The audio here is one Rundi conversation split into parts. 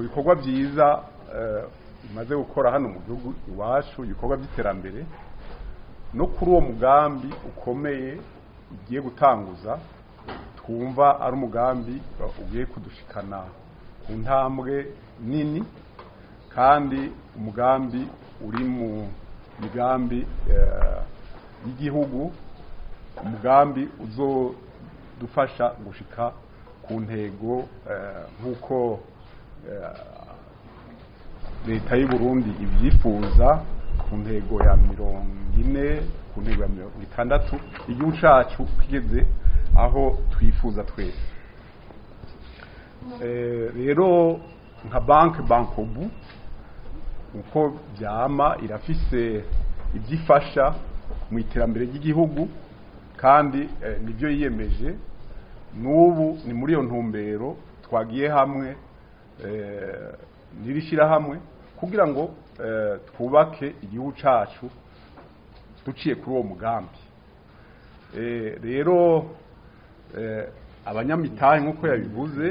bikorwa byiza bimaze gukora hano mu gihugu iwacu ibikorwa by'iterambere no kuri uwo mugambi ukomeye ugiye gutanguza twumva ari umugambi ugiye kudushikana ku ntambwe nini kandi umugambi uri mu migambi y'igihugu umugambi uzodufasha gushika ku ntego nk'uko leta y'u Burundi ibyifuza ku ntego ya mirongo ine ku ntego ya mirongo itandatu igihugu cyacu kigeze aho twifuza twese rero nka banki bankobu uko byama irafise ibyifasha mu iterambere ry'igihugu kandi nibyo yiyemeje n'ubu ni muri iyo ntumbero twagiye hamwe hamwe kugira ngo twubake igihugu cyacu duciye kuri uwo mugambi rero abanyamitahe nk'uko yabivuze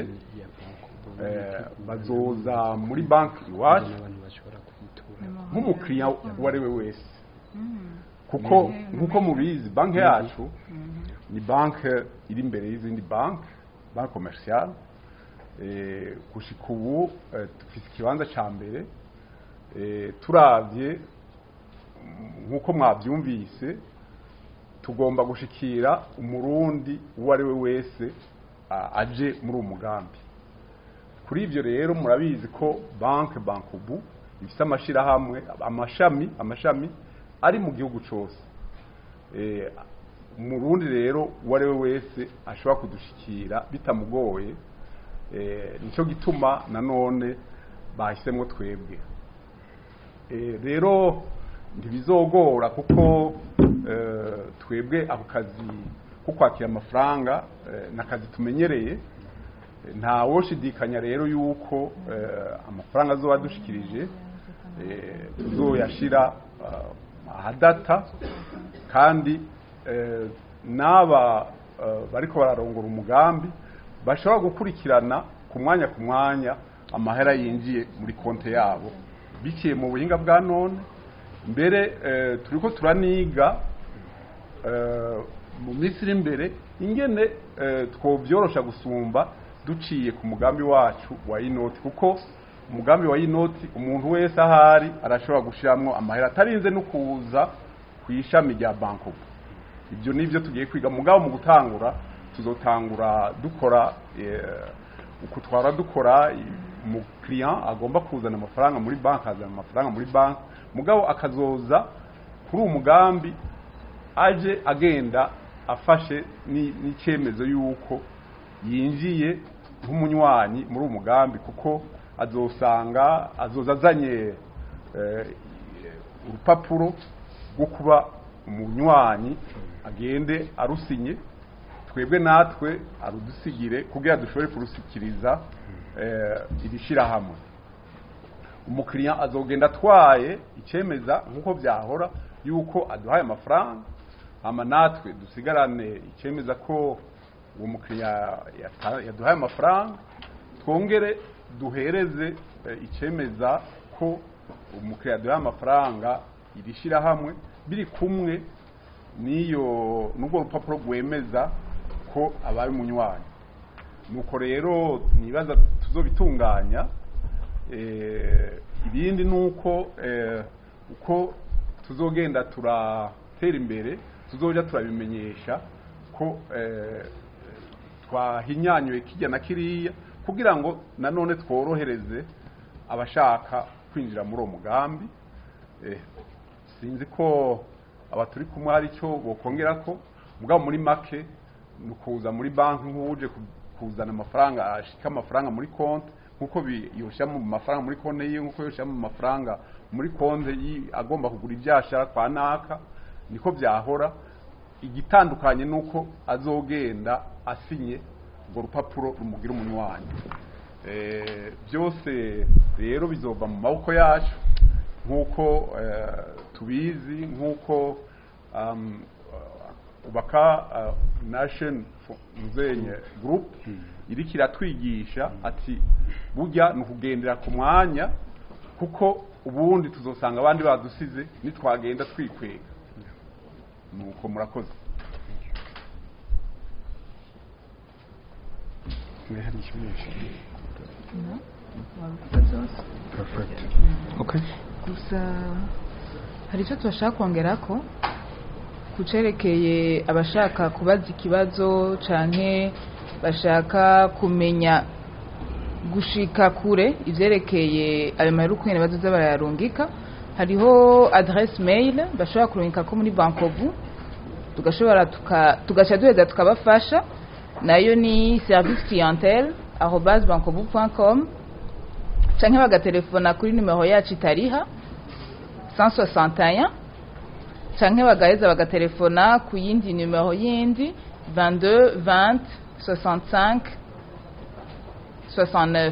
bazoza muri banki iwacu nk'umukiriya uwo ari we wese kuko nk'uko mubizi banki yacu ni banki iri imbere y'izindi banki banki komerisiyale gushika ubu dufite ikibanza cya mbere turabye nk'uko mwabyumvise tugomba gushikira umurundi uwo ari we wese aje muri uwo mugambi kuri ibyo rero murabizi ko banki bankubu ifite amashyirahamwe amashami amashami ari mu gihugu cyose umurundi rero uwo ari we wese ashobora kudushikira bitamugoye nicyo gituma nanone bahisemo twebwe rero ntibizogora kuko twebwe ako kazi ko kwakira amafaranga ni akazi tumenyereye nta woshidikanya rero yuko amafaranga azoba adushikirije tuzoyashyira ahadata kandi n'aba bariko bararongora umugambi bashobora gukurikirana ku mwanya ku mwanya amahera yinjiye muri konti yabo biciye mu buhinga bwa none mbere turi ko turaniga mu minsi iri imbere ingene twobyorosha gusumba duciye ku mugambi wacu wa inoti kuko umugambi wa inoti umuntu wese ahari arashobora gushyiramo amahera atarinze no kuza ku ishami rya banki ibyo ni byo tugiye kwiga mugabo mu gutangura tuzotangura dukora uko twara dukora umukiriya agomba kuzana amafaranga muri banki azana amafaranga muri banki mugabo akazoza kuri uwo mugambi aje agenda afashe n'icyemezo y'uko yinjiye nk'umunywanyi muri uwo mugambi kuko azosanga azoza azanye urupapuro rwo kuba umunywanyi agende arusinye twebwe natwe arudusigire kugira dushobore kurushyikiriza iri shyirahamwe umukiriya azogenda atwaye icyemeza nk'uko byahora yuko aduhaye amafaranga hama natwe dusigarane icyemeza ko uwo mukiriya yaduhaye amafaranga twongere duhereze icyemeza ko umukiriya yaduhaye amafaranga iri shyirahamwe biri kumwe n'iyo n'ubwo rupapuro rwemeza ko abaye umunywanyi nuko rero nibaza tuzobitunganya ibindi ni uko uko tuzogenda turatera imbere tuzoja turabimenyesha ko twahinyanyuye kijya na kiriya kugira ngo nanone tworohereze abashaka kwinjira muri uwo mugambi sinzi ko aba turi kumwe hari icyo bokongera ko mugabo muri make ni ukuza muri banki nk'uje kuzana amafaranga ashika amafaranga muri konti nk'uko yoshyira mu mafaranga muri konti ye nk'uko yoshyira mu mafaranga muri konti agomba kugura ibyashara kwa naka niko byahora igitandukanye ni uko azogenda asinye urwo rupapuro rumugira umunywanyi byose rero bizova mu maboko yacu nk'uko tubizi nk'uko ubaka nation muzenye group iriko iratwigisha ati burya ni ukugendera ku mwanya kuko ubundi tuzosanga abandi badusize nitwagenda twikwega nuko murakoze Perfect. Okay. gusa hari icyo tubashaka kongera ko ku cerekeye abashaka kubaza ikibazo canke bashaka kumenya gushika kure ivyerekeye ayo mahera ukuntu bazoza barayarungika hariho adresse mail bashobora kurungika ko muri bankovu tugashobora tuka- tugaca duheza tukabafasha nayo ni service clientele arobase bankovu com canke bagatelefona kuri nimero yacu itariha 161 canke bagaheza bagatelefona ku yindi nimero yindi 22 20 65 69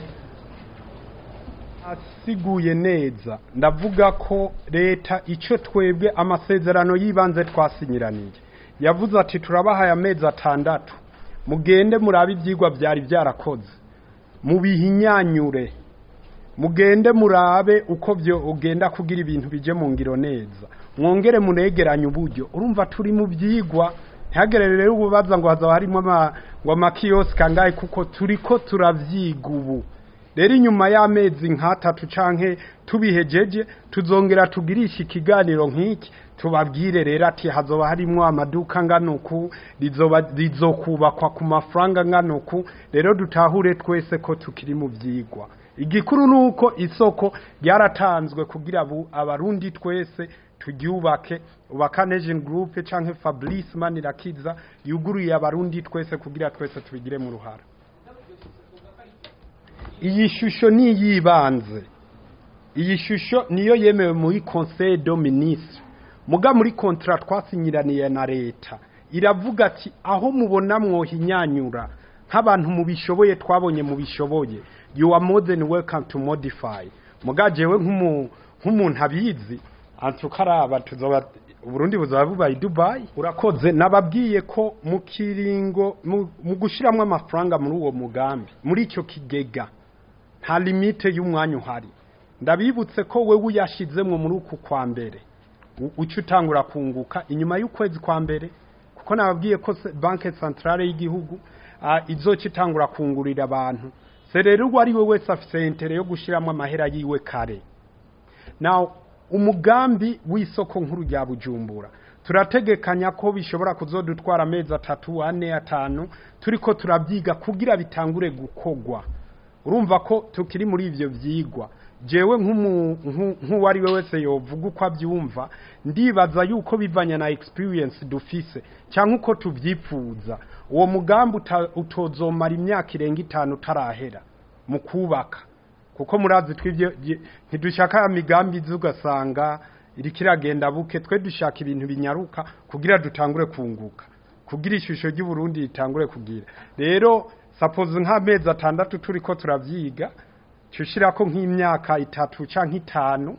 asiguye neza ndavuga ko leta icyo twebwe amasezerano y'ibanze twasinyiraniye yavuze ati turabahaye amezi atandatu mugende murabe ibyigwa byari byarakoze mubihinyanyure mugende murabe uko byo ugenda kugira ibintu bije mu ngiro neza mwongere munegeranye uburyo urumva turi mu byigwa ntihagere rero ububaza ngo hazaba harimo ama- ngo amakiyosike angahe kuko turi ko turavyiga ubu rero inyuma y'amezi nk'atatu canke tubihejeje tuzongera tugirisha ikiganiro nk'iki tubabwire rero ati hazoba harimwo amaduka angana uku rizoba rizokubakwa ku mafaranga angana uku rero dutahure twese ko tukiri mu vyigwa igikuru ni uko isoko ryaratanzwe kugira abo abarundi twese turyubake ubakanejen group canke fabrice manirakiza yuguruye abarundi twese kugira twese tubigire mu ruhara iyi shusho ni iyibanze iyi shusho niyo yemewe muri conseil de ministre muga muri contrat twasinyiraniye na leta iravuga ati aho mubona mwohinyanyura nk'abantu mubishoboye twabonye mubishoboye you are more than welcome to modify muga jewe nk'umu- nk'umuntu abizi antukaraba tuzoba uburundi buzaba bubaye i dubai urakoze nababwiye ko mu kiringo mu- mu gushiramwo amafaranga muri uwo mugambi muri icyo kigega nta limite y'umwanya uhari ndabibutse ko wewe uyashizemwo muri uku kwa mbere u- uca utangura kunguka inyuma y'ukwezi kwa mbere kuko nababwiye ko se- banke centrale y'igihugu ah, izoca itangura kungurira abantu se rero uwo ari we wese afise intere yo gushiramo amahera yiwe kare now umugambi w'isoko nkuru rya bujumbura turategekanya ko bishobora kuzodutwara amezi atatu ane atanu turiko turabyiga kugira bitangure gukogwa urumva ko tukiri muri ivyo vyigwa jewe nk'umu- nku- nk'uwo ari we wese yovuga uko abyumva ndibaza yuko bivanye na experience dufise cyangwa uko tuvyipfuza uwo mugambi uta- utozomara imyaka irenga itanu utarahera mu kubaka kuko murazi twibyo je- ntidushaka ya migambi izi ugasanga iriko iragenda buke twe dushaka ibintu binyaruka kugira dutangure kunguka kugira ishusho ry'uburundi ritangure kugira rero suppose nk'amezi atandatu turiko turavyiga cushirako nk'imyaka itatu canke itanu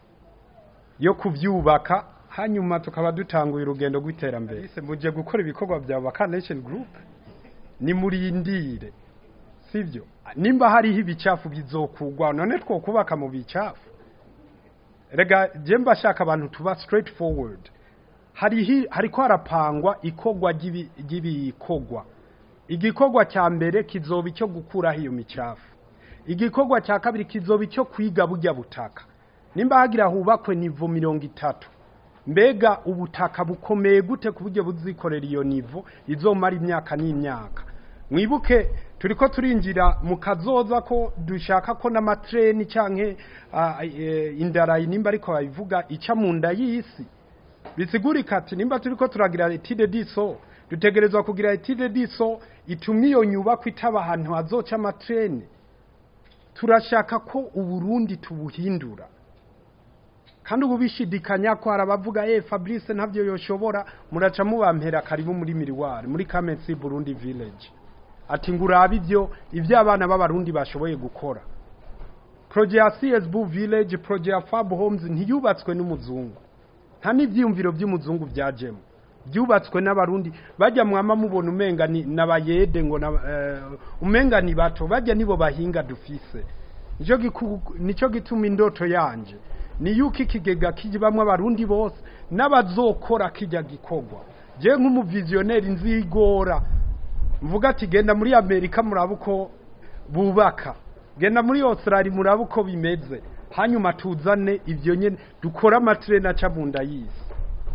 yo kuvyubaka hanyuma tukaba dutanguye urugendo rw'iterambere Ese muje gukora ibikorwa bya Baka Nation Group ni murindire sivyo nimba hariho ibicafu bizokugwa none twokubaka mu bicafu rega je mbashaka abantu tuba straight forward hariho hariko harapangwa ikogwa ry'ibi- ry'ibikogwa igikorwa cya mbere kizoba icyo gukuraho iyo micafu igikorwa cya kabiri kizoba icyo kwiga bujya butaka nimba hagira hubakwe nivo mirongo itatu mbega ubutaka bukomeye gute ku buryo buzikorera iyo nivo izomara imyaka n'imyaka mwibuke turiko turinjira mu kazoza ko dushaka ko n'amatreni canke uh, e, indarayi nimba ariko babivuga ica mu nda y'isi bisigurika ati nimba turiko turagira etide diso dutegerezwa kugira etide diso ituma iyo nyubako itaba ahantu hazoca amatreni turashaka ko uburundi tubuhindura kandi ubu bishidikanya ko hari abavuga eh fabrice ntabyo yoshobora muraca mubampera karibu muri miriwari muri kamensi burundi village ati ngo urabe ibyo ibyo abana b'abarundi bashoboye gukora proje ya csb village proje ya fab homes ntiyubatswe n'umuzungu nta n'ibyiyumviro by'umuzungu byajemo byubatswe n'abarundi bajya mwama mubona umenga ni n'abayede ngo na, eh, umenga ni bato bajya nibo bahinga dufise nico giku- nico gituma indoto yanje ni yuko ikigega kijibamwo abarundi bose n'abazokora kijya gikorwa je nk'umuvizioneri nzigora mvuga ati genda muri amerika murabe uko bubaka genda muri australia murabe uko bimeze hanyuma tuzane ibyo nyene dukore amatireni aca mu nda y'isi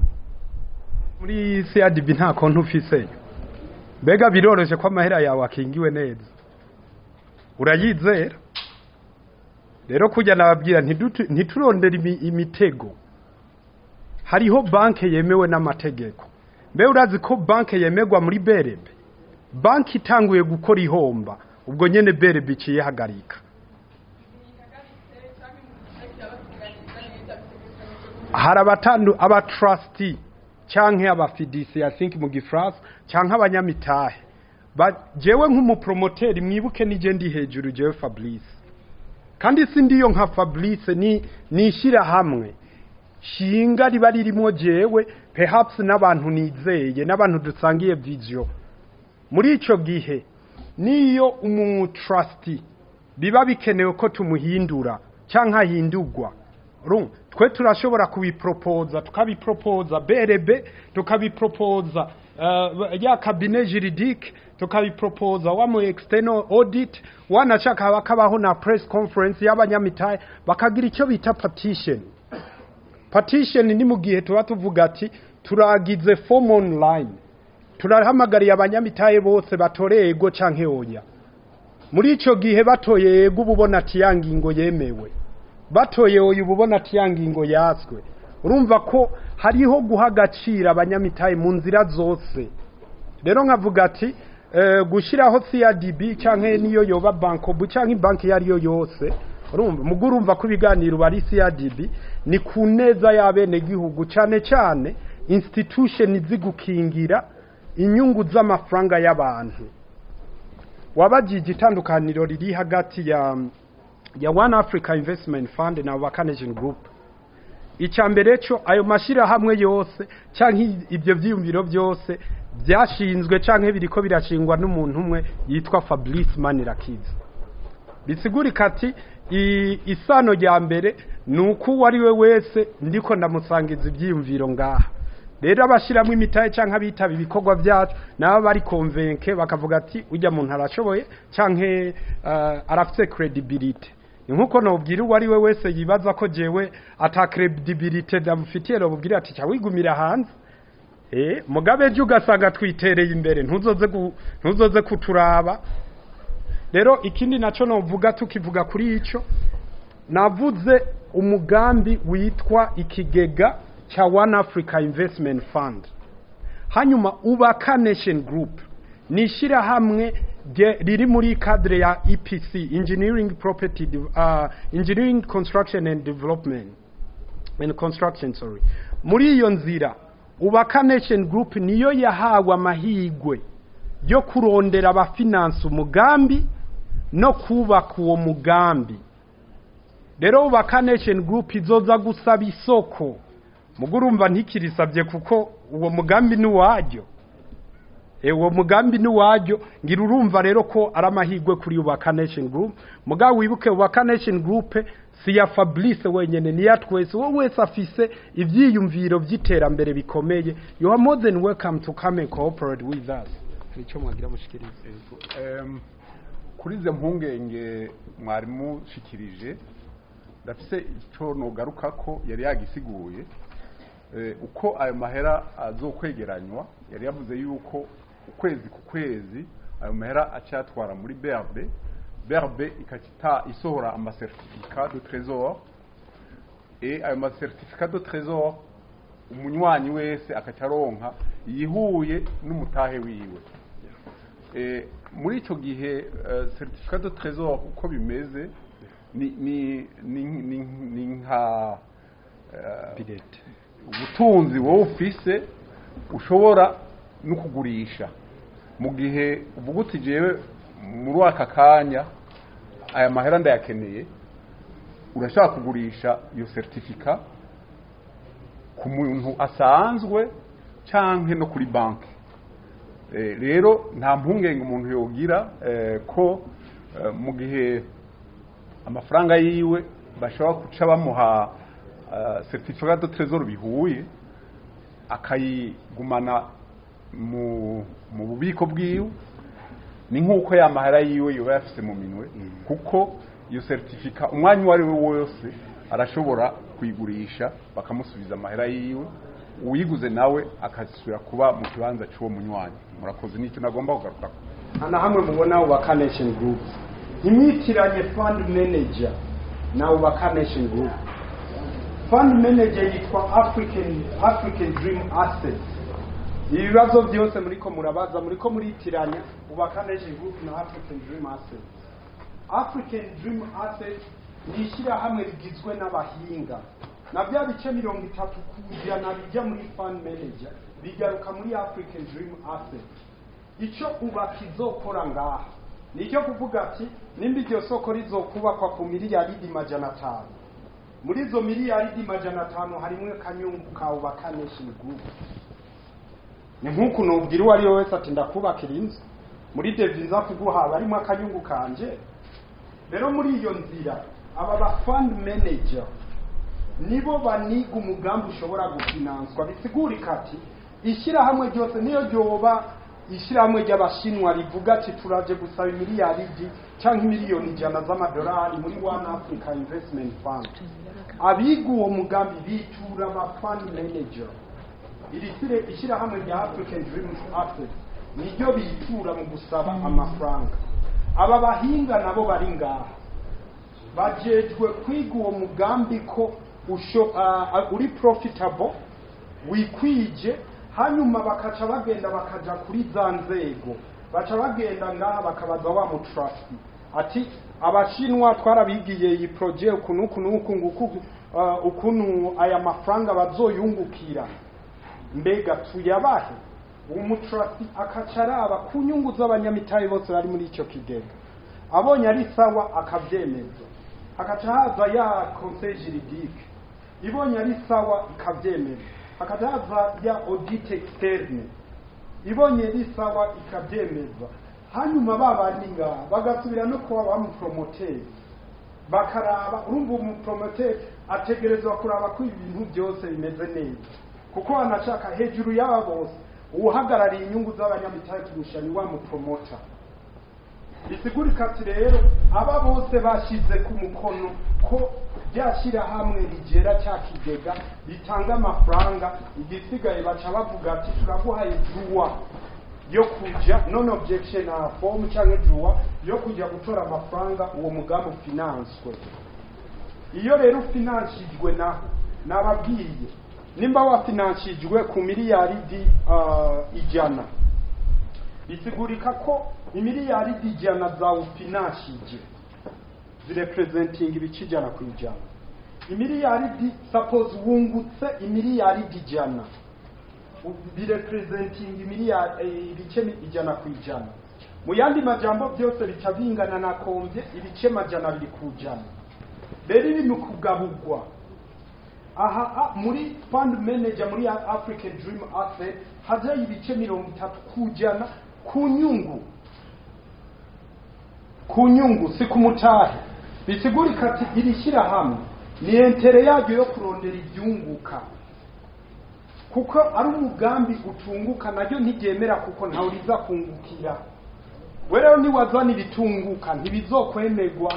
muri crdb nta konti ufiseyo mbega biroroshye ko amahera yawe akingiwe neza urayizera rero kujya nababwira ntidutu- ntiturondere imi- imitego hariho banki yemewe n'amategeko mbe urazi ko banki yemerwa muri berebe banki itanguye gukora ihomba ubwo nyene berebe iciye hagarika hari abatandu aba trustee canke aba fiducie I think mu gifrance canke abanyamitahe Ba- jewe nk'umupromoteri mwibuke nije ndi hejuru jewe Fabrice kandi si ndiyo nka Fabrice ni nishira hamwe shinga riba ririmo jewe perhaps n'abantu nizeye n'abantu dusangiye vision muri ico gihe niyo umu trustee biba bikenewe ko tumuhindura canke ahindurwa Rum, twe turashobora kubipropoza tukabipropoza BRB tukabipropoza uh, ya cabinet juridique tukabipropoza wa mu external audit wanashaka bakabaho na press conference y'abanyamitahe bakagira icyo bita petition petition ni mu gihe tuba tuvuga ati turagize form online turahamagariye abanyamitahe bose batoreye ego canke oya muri ico gihe batoye ego uba ubona ati ya ngingo yemewe batoye oya uba ubona ati ya ngingo yaswe urumva ko hariho guha agaciro abanyamitahe mu nzira zose rero nkavuga ati eh, gushyiraho CRDB canke niyo yoba bankobu canke banki iyo ariyo yose urumva mugo urumva ko ibiganiro bari CRDB ni ku neza y'abenegihugu cane cane institution zigukingira inyungu z'amafaranga y'abantu wabajije itandukaniro riri hagati ya ya One Africa Investment Fund na Vacanation Group icya mbere cyo ayo mashyirahamwe yose cyangwa ibyo byiyumviro byose byashinzwe cyangwa biriko birashingwa n'umuntu umwe yitwa Fabrice Manirakiza bisigurika ati i- isano rya mbere ni uko uwo ari we wese ndiko ndamusangiza ibyiyumviro ngaha rero abashyiramo imitahe cyangwa abitaba ibikorwa byacu nabo bari konvenke bakavuga ati ujya muntu arashoboye cyangwa uh, arafite credibility ni nkuko nobwira uwo ari we wese yibaza ko jewe ata credibility ndamufitiye nobwira ati cya wigumira hanze eh mugabe ejo ugasanga twitereye imbere ntuzoze gu- ntuzoze kuturaba rero ikindi nacyo novuga tukivuga kuri icyo navuze umugambi witwa ikigega cya One Africa Investment Fund hanyuma ubaka Nation Group ni ishyirahamwe rye- riri muri cadre ya EPC Engineering Property De- uh, Engineering Construction and Development and Construction sorry muri iyo nzira ubaka Nation Group niyo yahawe amahigwe yo kurondera abafinansa umugambi no kubaka uwo mugambi rero ubaka Nation Group izoza gusaba isoko mugo urumva ntikirisabye kuko uwo mugambi ni uwaryo E, uwo mugambi ni uwaryo ngira urumva rero ko ari amahirwe kuri ubaka Nation Group mugabo wibuke ubaka Nation Group si ya Fabrice wenyene ni ya twese uwo wese afise ivyiyumviro vy'iterambere bikomeye you are more than welcome to come and cooperate with us hari icyo mwagira mushikirize Em, kuri izo mpungenge mwari mushikirije ndafise icyo nogaruka ko yari yagisiguye Eh, uko ayo mahera azokwegeranywa yari yavuze yuko ukwezi ku kwezi ayo mahera acyatwara muri BRB BRB ikakita isohora amasertifika de trésor et ayo masertifika de trésor umunywanyi wese akacaronka yihuye n'umutahe wiwe Eh, muri icyo gihe eh, certificat de trésor uko bimeze ni ni ni ni, ni nka eh, Pirate. ubutunzi wowe ufise ushobora no kugurisha mu gihe uvuga uti jewe muri aka kanya aya mahera ndayakeneye urashaka kugurisha iyo certificat ku muntu asanzwe canke no kuri banki Eh, rero nta mpungenge umuntu yogira eh, ko eh, mu gihe amafaranga yiwe bashobora guca bamuha uh, certificat de trésor bihuye akayigumana mu mu bubiko bwiwe ni nk'uko ya mahera yiwe yoba yafise mu minwe kuko iyo certificat umwanya uwo ari we wose arashobora kuyigurisha bakamusubiza amahera yiwe uwiguze nawe akasubira kuba mu kibanza cy'uwo munywanyi murakoze nicyo nagomba kugaruka na hamwe mubona ubaka nation group imyitiranye fund manager na ubaka nation group fund manager yitwa african african dream assets ibibazo byose muriko murabaza muriko muritiranya ubaka nation group na african dream assets african dream assets ni ishyirahamwe rigizwe n'abahinga na bya bice mirongo itatu ku ijana bijya muri fund manager bigaruka muri african dream assets icyo ubaka izokora ngaha ni icyo kuvuga ati nimba iryo soko rizokubakwa ku miliyaridi majana atanu muri izo miliyaridi majana atanu harimwe kanyungu ka ubaka nation group ni nk'uku nubwira uwo ari we wese ati ndakubakira inzu muri devi nza kuguha barimo akanyungu kanje rero muri iyo nzira aba ba fund manager nibo baniga umugambi ushobora gufinanswa bisigurika ati ishyirahamwe ryose niyo ryoba ishyirahamwe ry'abashinwa rivuga ati turaje gusaba miliyaridi cyangwa miliyoni ijana z'amadolari muri one africa investment fund abiga uwo mugambi bitura aba fund manager iri sire ishyirahamwe rya african dreams access niryo bitura mu gusaba amafaranga aba bahinga nabo bari ngaha bajejwe kwiga uwo mugambi ko usho uh, uri profitable wikwije hanyuma bakaca bagenda bakaja kuri za nzego baca bagenda ngaha bakabaza wa mutrasti ati abashinwa twarabigiye iyi projet ukuntu ukuntu ukuntu ukuntu uh, ukuntu aya mafaranga bazoyungukira mbega tuyabahe umutrasti akaca araba ku nyungu z'abanyamitahe bose bari muri icyo kigega abonye ari sawa akabyemeza hakaca haza ya conseil juridique ibonye ari sawa ikabyemeza hakaca haza ya audit externe ibonye ari sawa ikabyemeza hanyuma babandi ngaha bagasubira no kuba bamupromoteri bakaraba urumva umupromoteri ategerezwa kuraba ko ibintu byose bimeze neza kuko anashaka hejuru y'aba bose uhagarariye inyungu z'abanyamitahe kurusha ni wa mupromota bisigurika ati rero aba bose bashyize ku mukono ko ryashyirahamwe rigera cya kigega bitanga amafaranga igisigaye baca bavuga ati turaguhaye juwa yo kuja non objection na form cyangwa juwa yo kujya gutora amafaranga uwo mugambi ufinanswe iyo rero ufinanshijwe naho nababwiye nimba wafinanshijwe ku miliyaridi uh, ijana bisigurika ko imiliyaridi ijana zawufinanshije zirepresentinga ibice ijana ku ijana imiliyaridi suppose wungutse imiliyaridi ijana birepresentinga imiliyari ibice ijana ku ijana mu yandi majambo byose bica bingana na kombye ibice majana abiri ku ijana rero ibi ni ukugabugwa aha a- muri fund manager muri african dream asset hajayo ibice mirongo itatu ku ijana ku nyungu ku nyungu si ku mutahe bisigurika ati iri shyirahamwe ni entere yaryo yo kurondera ibyunguka kuko ari umugambi utunguka naryo ntiryemera kuko ntawe riza kungukira we rero niwazana ibitunguka ntibizokwemerwa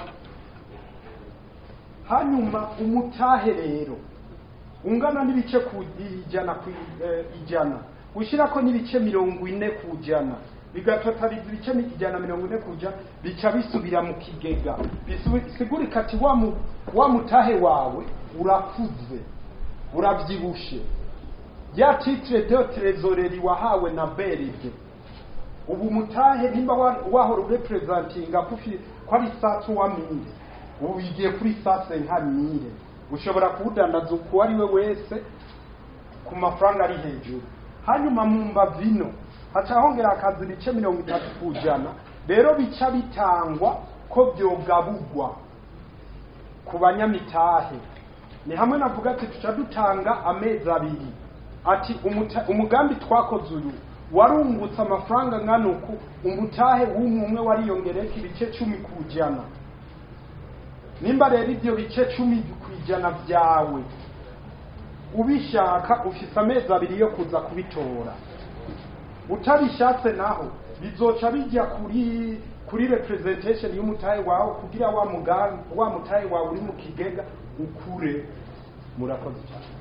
hanyuma umutahe rero ungana n'ibice ku ijana ku eh, ijana ushyira ko n'ibice mirongo ine ku ijana bigatotariza ibice ijana na mirongo ine ku ijana bica bisubira mu kigega Bisu- bisigurika ati wa mu- wa mutahe wawe urakuze urabyibushe ya titre de trezoreri wahawe na beride ubu mutahe nimba wa- wahora urepresentinga kufi ko ari satu wa mire ubu bigiye kuri sase nka mire ushobora kuwudandaza uko ari we wese ku mafaranga ari hejuru hanyuma mu mbavino haca hongera akazi ibice mirongo itatu ku ijana rero bica bitangwa ko byogabugwa ku banyamitahe ni hamwe navuga ati tuca dutanga amezi abiri ati umuta- umugambi twakoze uyu warungutse amafaranga angana uku umutahe w'umwe umwe wariyongereka ibice cumi ku ijana nimba rero ibyo bice cumi ku ijana byawe ubishaka ufise amezi abiri yo kuza kubitora utabishatse naho bizoca bijya kuri kuri representation y'umutahe wawe kugira wa mugambi wa mutahe wawe uri mu kigega ukure murakoze cyane